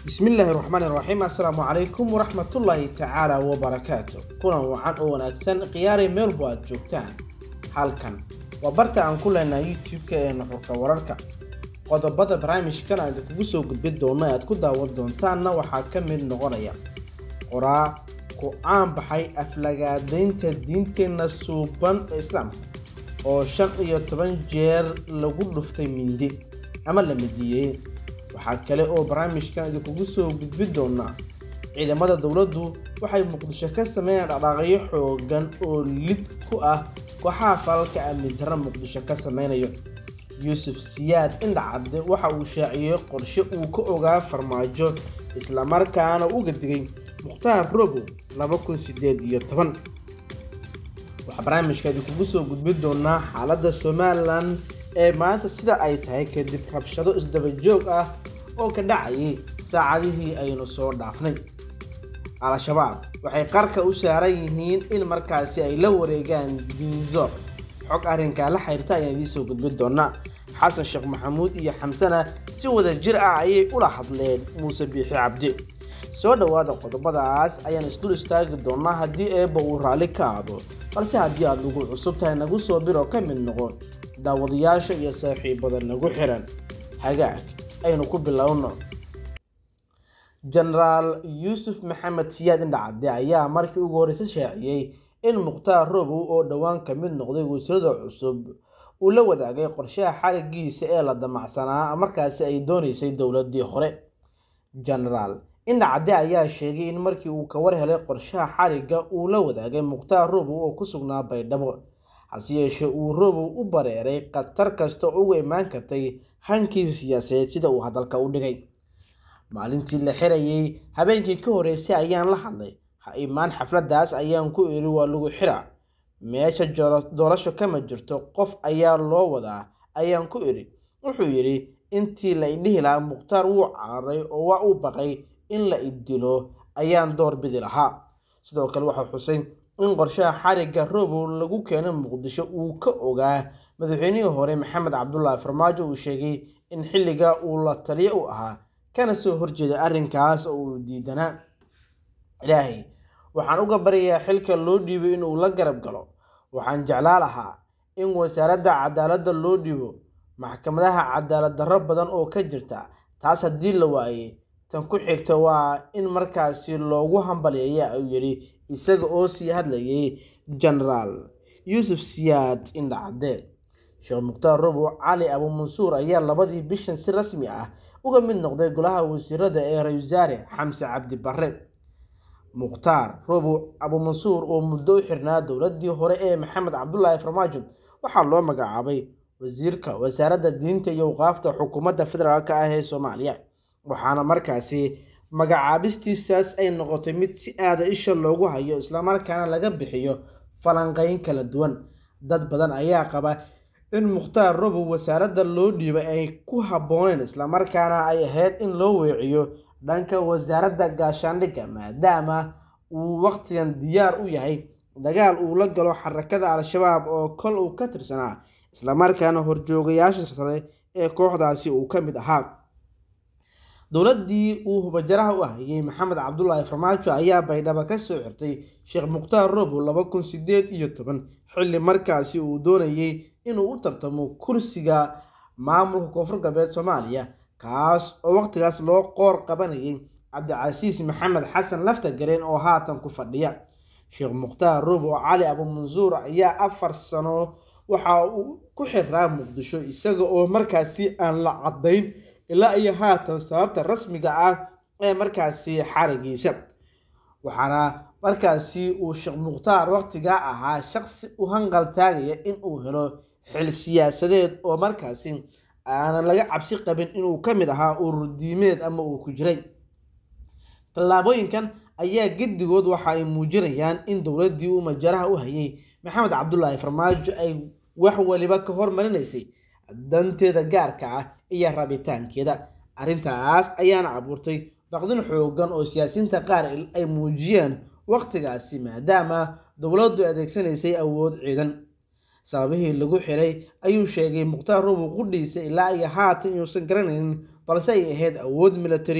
bismillaahi raxmaani raxiim assalaamu calaykum waraxmatullaahi tacaala wabarakaatu kulan wacan oo wanaagsan khiyaaray meelbu aad joogtaan halkan waa barta aan ku leenahay youtube-ka ee nuxurka wararka qodobada barnaamijkan aan idinkugu soo gudbin doono ee aad ku daawan doontaanna waxaa ka mid noqonaya qoraa ku caan baxay aflagaadaynta diinteenna suuban ee islaamka oo shan iyo toban jeer lagu dhuftay mindi ama la midiyey waxaa kale oo barnaamijkan idinkugu soo gudbin doonaa ciidamada dowladdu waxay muqdisho ka sameynayaan dhaqaaqyo xoogan oo lid ku ah kooxaha falalka amni darra muqdisho ka sameynayo yuusuf siyaad indhacadde waxa uu shaaciyey qorshe uu ka ogaa farmaajo islamarkaana uga digay mukhtaar robo waxaa barnaamijka idinkugu soo gudbin doonaa xaaladda somalilan ee maanta sida ay tahay kadib rabshado isdaba joog ah oo ka dhacayay saacadihii aynu soo dhaafnay al-shabaab waxay qarka u saaran yihiin in markaasi ay la wareegaan diinzor xog arrinkaa la xiriirta ayaan idiin soo gudbin doonaa xasan sheekh maxamuud iyo xamsana si wada jir ah ayay ula hadleen muuse biixi cabdi soo dhowaada qodobadaas ayaan isdul istaagi doonaa haddii eebba uu raalli ka aado balse haddii aad nagu cusub tahay nagu soo biro ka mid noqon daawadayaasha iyo saaxiibada nagu xiran hagaag aynu ku bilowno jenaraal yuusuf maxamed siyaad indhacadde ayaa markii ugu horreysa shaaciyey in mukhtaar robow oo dhowaan ka mid noqday wasiirada cusub uu la wadaagay qorshaha xarigiisa ee la damacsanaa markaasi ay dooneysay dowladii hore jenaraal indhacadde ayaa sheegay in markii uu ka war helay qorshaha xarigga uu la wadaagay mukhtaar robow oo ku sugnaa baydhabo hase yeeshee uu robow u bareeray khatar kasta oo uga imaan kartay hankiisa siyaasadeed sida uu hadalka u dhigay maalintii la xirayay habeenkii ka horreysay ayaan la hadlay ha imaan xafladdaas ayaan ku iri waa lagu xira meesha doorasho kama jirto qof ayaa loo wadaa ayaan ku iri wuxuu yidhi intii la idhihi lahaa mukhtaar wuu cararay oo waa u baqay in la idilo ayaan door bidi lahaa sidoo kale waxaa xusay in qorshaha xarigga robow lagu keenay muqdisho uu ka ogaa madaxweynihii hore maxamed cabdulaahi farmaajo uu sheegay in xilliga uu la taliyo u ahaa kana soo horjeeda arrinkaas oo uu diidanaa ilaahay waxaan uga baryayaa xilka loo dhiibay inuu la garab galo waxaan jeclaa lahaa in wasaaradda cadaaladda loo dhiibo maxkamadaha cadaalad darro badan oo ka jirta taas haddii la waayey tan ku xigta waa in markaasi loogu hambaliyeeya ayuu yidhi isaga oo sii hadlayay jenaraal yuusuf siyaad indhacadde sheekh mukhtaar robow cali abuumansuur ayaa labadii bishan si rasmi ah uga mid noqday golaha wasiirada ee ra-isul wasaare xamse cabdi barre mukhtaar robow abuumansuur oo muddo u xirnaa dowladii hore ee maxamed cabdulaahi farmaajo waxaa loo magacaabay wasiirka wasaaradda diinta iyo waqaafta xukuumadda federaalk ah ee soomaaliya waxaana markaasi magacaabistiisaas ay noqotay mid si aada isha loogu hayo islamarkaana laga bixiyo falanqeyn kala duwan dad badan ayaa qaba in mukhtaar robow wasaaradda loo dhiibay ay ku habbooneen islamarkaana ay ahayd in loo weeciyo dhanka wasaaradda gaashaandhigga maadaama uu waqtigan diyaar u yahay dagaal uu la galo xarakada al-shabaab oo kol uu ka tirsanaa islamarkaana horjoogayaasha sare ee kooxdaasi uu ka mid ahaa dowladdii uu hubajaraha u ahayey maxamed cabdulaahi farmaajo ayaa baydhabo ka soo xirtay sheekh mukhtaar robow laba kun sideed iyo toban xilli markaasi uu doonayey inuu u tartamo kursiga maamulka koonfur galbeed soomaaliya kaas oo waqtigaas loo qoor qabanayay cabdicasiis maxamed xasan lafta gareen oo haatan ku fadhiya sheekh mukhtaar robow cali abuumansuur ayaa afar sano waxa uu ku xiraa muqdisho isaga oo markaasi aan la caddayn ilaa iyo haatan sababta rasmiga ah ee markaasi xarigiisa waxaana markaasi uu sheekh mukhtaar waqtigaa ahaa shaqsi u hanqal taagaya in uu helo xil siyaasadeed oo markaasi aanan laga cabsi qabin inuu ka mid ahaa urur diimeed ama uu ku jiray tallaabooyinkan ayaa gedigood waxa ay muujinayaan in dowladdii uu majaraha u hayay maxamed cabdulaahi farmaajo ay wax waliba ka hormarinaysay danteeda gaarka ah iyo rabitaankeeda arrintaas ayaana abuurtay baqdin xoogan oo siyaasiyiinta qaar ay muujiyeen waqtigaasi maadaama dowladdu adeegsanaysay awood ciidan sababihii lagu xiray ayuu sheegay mukhtaar robow qudhiisa ilaa iyo haatan inuusan garanaynin balse ay ahayd awood military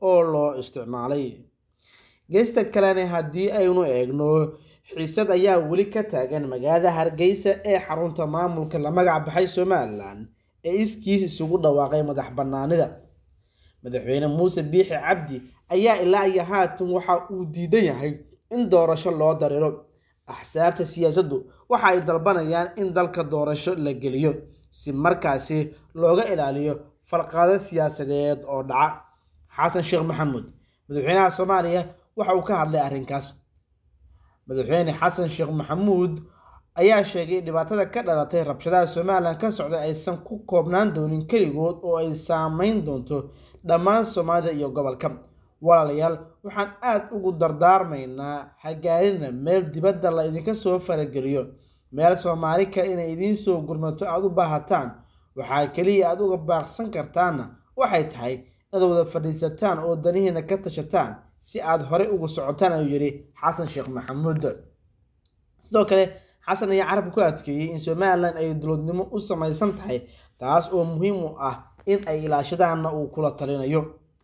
oo loo isticmaalay geesta kalena haddii aynu eegno xiisad ayaa weli ka taagan magaalada hargeysa ee xarunta maamulka la magac baxay somalilan ee iskiis isugu dhawaaqay madax banaanida madaxweyne muuse biixi cabdi ayaa ilaa iyo haatan waxa uu diidan yahay in doorasho loo dariro axsaabta siyaasaddu waxa ay dalbanayaan in dalka doorasho la geliyo si markaasi looga ilaaliyo farqado siyaasadeed oo dhaca xasan sheekh maxamuud madaxweynaha soomaaliya waxa uu ka hadlay arrinkaas madaxweyne xasan sheekh maxamuud ayaa sheegay dhibaatada ka dhalatay rabshadaha somalilan ka socda aysan ku koobnaan doonin keligood oo ay saameyn doonto dhammaan soomaalida iyo gobolka walaalayaal waxaan aada ugu dardaarmaynaa hagaarina meel dibadda la idinka soo farageliyo meel soomaali kale inay idiin soo gurmato aada u baahataan waxaa keliya aada uga baaqsan kartaanna waxay tahay inaad wada fadhiisataan oo danihiina ka tashataan si aada horey ugu socotaan ayuu yidhi xasan sheekh maxamuud sidoo kale xasan ayaa carabka ku adkeeyey in somalilan ay dowladnimo u samaysan tahay taas oo muhiim u ah in ay ilaashadaanna uu kula talinayo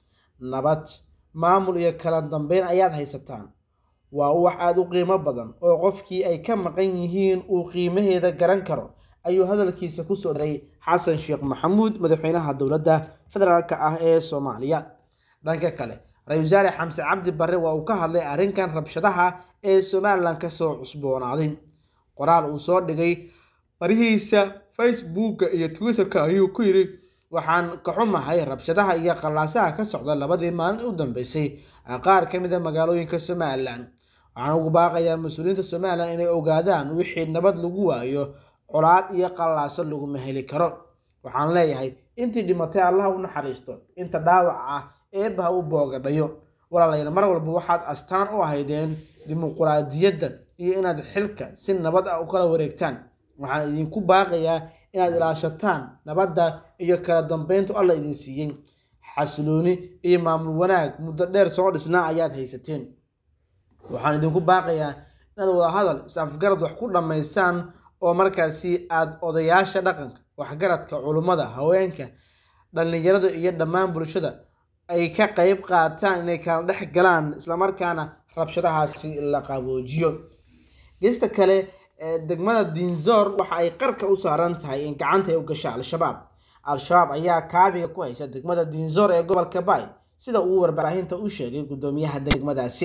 nabad maamul iyo kala dambeyn ayaad haysataan waa wax aada u qiimo badan oo qofkii ay ka maqan yihiin uu qiimaheeda garan karo ayuu hadalkiisa kusoo daray xasan sheekh maxamuud madaxweynaha dowladda federaalk ah ee soomaaliya dhanka kale ra-isul wasaare xamse cabdi barre waa uu ka hadlay arrinkan rabshadaha ee somalilan kasoo cusboonaaday qoraal uu soo dhigay barihiisa facebooka iyo twitterka ayuu ku yidhi waxaan ka xumahay rabshadaha iyo qallaasaha ka socda labadii maalin u dambeysay qaar ka mid a magaalooyinka somalilan waxaan ugu baaqayaa mas-uuliyiinta somalilan inay ogaadaan wixii nabad lagu waayo colaad iyo qallaaso laguma heli karo waxaan leeyahay intii dhimatay allaha u naxariisto inta dhaawac ah eebbaha u boogadhayo walaalayaal mar walba waxaad astaan u ahaydeen dimuquraadiyadda iyo inaad xilka si nabad ah u kala wareegtaan waxaan idinku baaqayaa inaad ilaashataan nabadda iyo kala dambeyntu alla idin siiyey xasilooni iyo maamul wanaag muddo dheer soo dhisnaa ayaad haysateen waxaan idinku baaqayaa inaad wada hadal is-afgarad wax ku dhammaysaan oo markaasi aada odayaasha dhaqanka waxgaradka culummada haweenka dhallinyarada iyo dhammaan bulshada ay ka qeyb qaataan inay kala dhex galaan islamarkaana rabshadahaasi la qaboojiyo gesta kale degmada diinzoor waxa ay qarka u saaran tahay in gacanta ay u gasha al-shabaab al-shabaab ayaa kaabiga ku haysa degmada diinzoor ee gobolka baay sida uu warbaahinta u sheegay guddoomiyaha degmadaasi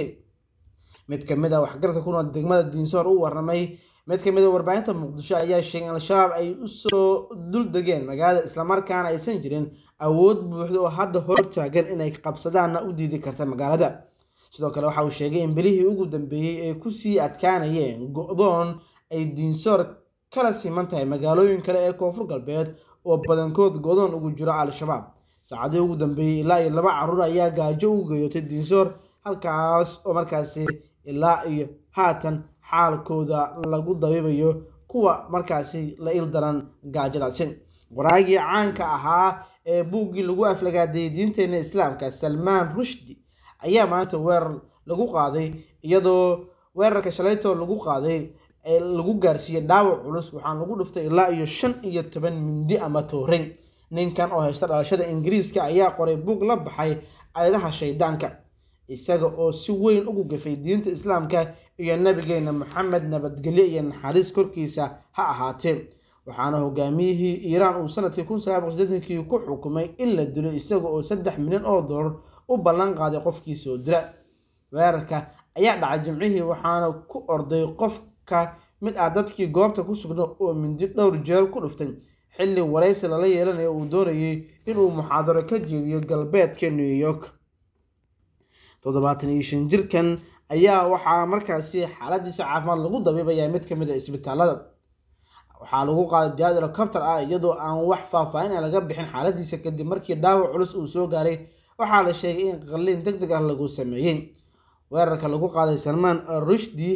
mid kamid a waxgaradka ku nool degmada diinzoor u waramay mid kamid a warbaahinta muqdisho ayaa sheegay in al-shabaab ay usoo dul degeen magaalada islamarkaana aysan jirin awood buuxda oo hadda hortaagan inay qabsadaanna u diidi karta magaalada sidoo kale waxa uu sheegay in bilihii ugu dambeeyey ay kusii adkaanayeen go-doon ay diinsoor kala siman tahay magaalooyin kale ee koonfur galbeed oo badankood go-doon ugu jiro al-shabaab saacadii ugu dambeeyey ilaa iyo laba caruur ayaa gaajo u geeyotay diinsoor halkaas oo markaasi ilaa iyo haatan xaalkooda lagu dabiibayo kuwa markaasi la il daran gaajadaasi qoraagii caanka ahaa ee buuggii lagu aflagaadeeyay diinteena islaamka salmaan rushdi ayaa maanta weerar lagu qaaday iyadoo weerarka shalaytoo lagu qaaday ee lagu gaarsiiyey dhaawac culus waxaan lagu dhuftay ilaa iyo shan iyo toban mindi ama toorin ninkan oo haysta dhalashada ingiriiska ayaa qoray buug la baxay ayadaha shaydaanka isaga oo si weyn ugu gafay diinta islaamka iyo nabigeena maxamed nabadgelyo iyo naxariis korkiisa ha ahaatee waxaana hogaamiyihii iiraan uu sanadkii kun sagaal boqol sideetankii ku xukumay in la dilo isaga oo saddex milyan oo dollar u ballan qaaday qofkii soo dila weerarka ayaa dhacay jimcihii waxaana ku orday qofka mid ah dadkii goobta ku sugna oo mindi dhowr jeer ku dhuftay xilli waraysi lala yeelanayo uu doonayay inuu muxaadaro ka jeediyo galbeedka new york toddobaatan iyo shan jirkan ayaa waxaa markaasi xaaladiisa caafimaad lagu dabiibayaa mid kamid a isbitaalada waxaa lagu qaaday diyaad helicopter ah iyadoo aan wax faahfaahin a laga bixin xaaladiisa kadib markii dhaawac culus uu soo gaaray waxaa la sheegay in qalliin deg deg ah lagu sameeyey weerarka lagu qaaday salmaan rushdi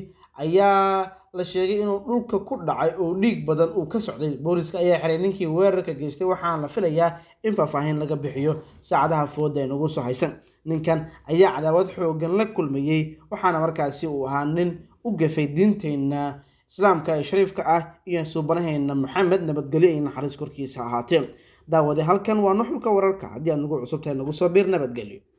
ayaa la sheegay inuu dhulka ku dhacay oo dhiig badan uu ka socday booliska ayaa xiray ninkii weerarka geystay waxaana la filayaa in faahfaahin laga bixiyo saacadaha fooda ee nagu soo haysan ninkan ayaa cadaawad xoogan la kulmayey waxaana markaasi uu ahaa nin u gafay diinteenna islaamka ee shariifka ah iyo suubanaheena maxamed nabadgelyo iyo naxariis korkiisa ahaatee daawade halkan waa nuxurka wararka haddii aad nagu cusubtahay nagu soo biir nabadgelyo